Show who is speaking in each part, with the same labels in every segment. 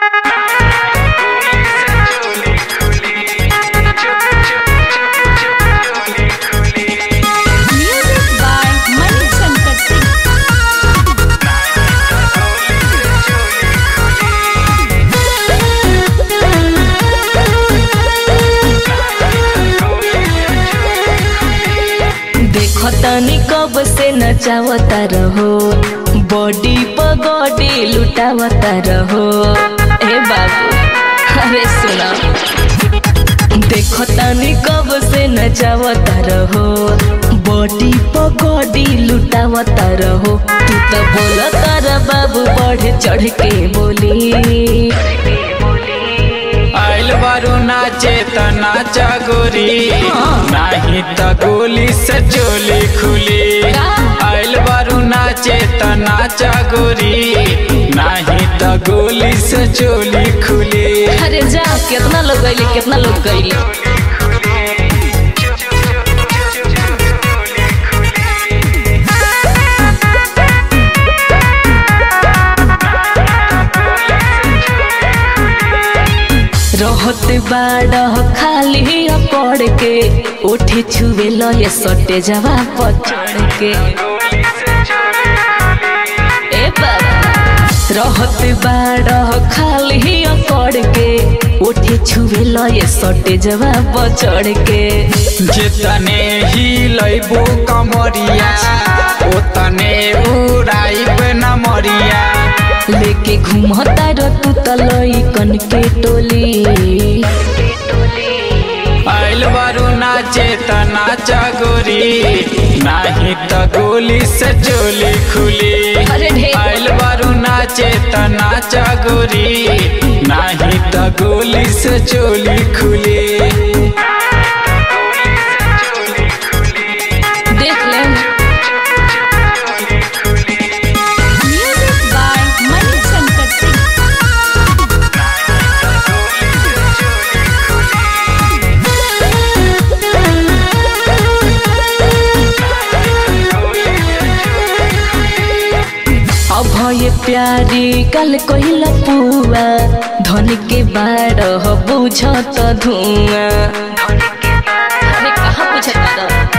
Speaker 1: Music by Mani Shankar Singh.
Speaker 2: देखो तनी कब से नचावता रहो बॉडी पगॉडी लुटावता रहो ए बाबू अरे सुना देखो तनी कब से नचावता रहो बॉडी पगॉडी लुटावता रहो तू तो बोला तारा बाबू बढ़ चढ़ के बोली
Speaker 3: आइल बारू नाचे त नाचा गोरी नाही त गोली से चोली खुली आइल बारू नाचे त नाचा गोरी नाही त गोली से चोली खुली
Speaker 2: अरे जा कितना लोग गईले कितना लोग गईले रहत बाड़ खाली पड़ के उठे छुए लये सटे जवा पचड़ के ए बाबा रहत बाड़ खाली पड़ के उठे छुए लये सटे जवा पचड़ के
Speaker 3: जितने ही लैबो कमरिया ओतने उड़ाइब न मरिया
Speaker 2: लेके घूमता र तू तलई कन के टोली
Speaker 3: आइल बारू नाचे त नाचा गोरी नाही त गोली से चोली खुली
Speaker 2: अरे ढेर।
Speaker 3: आइल बारू नाचे त नाचा गोरी नाही त गोली से चोली खुली
Speaker 2: देख ले
Speaker 1: Music by Mani Shankar Singh.
Speaker 2: अभय प्यारी कल कहिला पुआ धन के बाड़ बुझत धुआं अरे कहाँ बुझत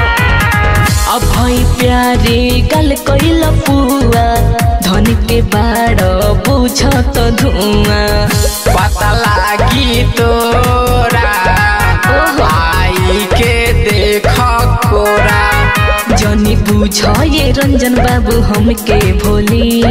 Speaker 2: अभय प्यारी कल कहिला पुआ धन के बाड़ बुझत धुआं
Speaker 3: पता लागी तोरा
Speaker 2: ओहो।
Speaker 3: आई के देख कोरा
Speaker 2: जनी बुझ ये रंजन बाबू हमके भोली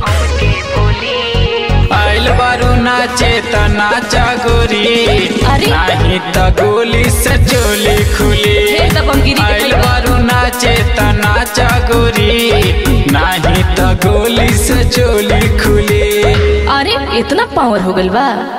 Speaker 3: आइल बारू नाचे त नाचा गोरी
Speaker 2: अरे।
Speaker 3: नाही त गोली से चोली खुली
Speaker 2: हे तब हम गिरी के
Speaker 3: आइल
Speaker 2: खइबा।
Speaker 3: बारू नाचे त नाचा गोरी नाही त गोली से चोली खुली
Speaker 2: अरे इतना पावर हो गइल बा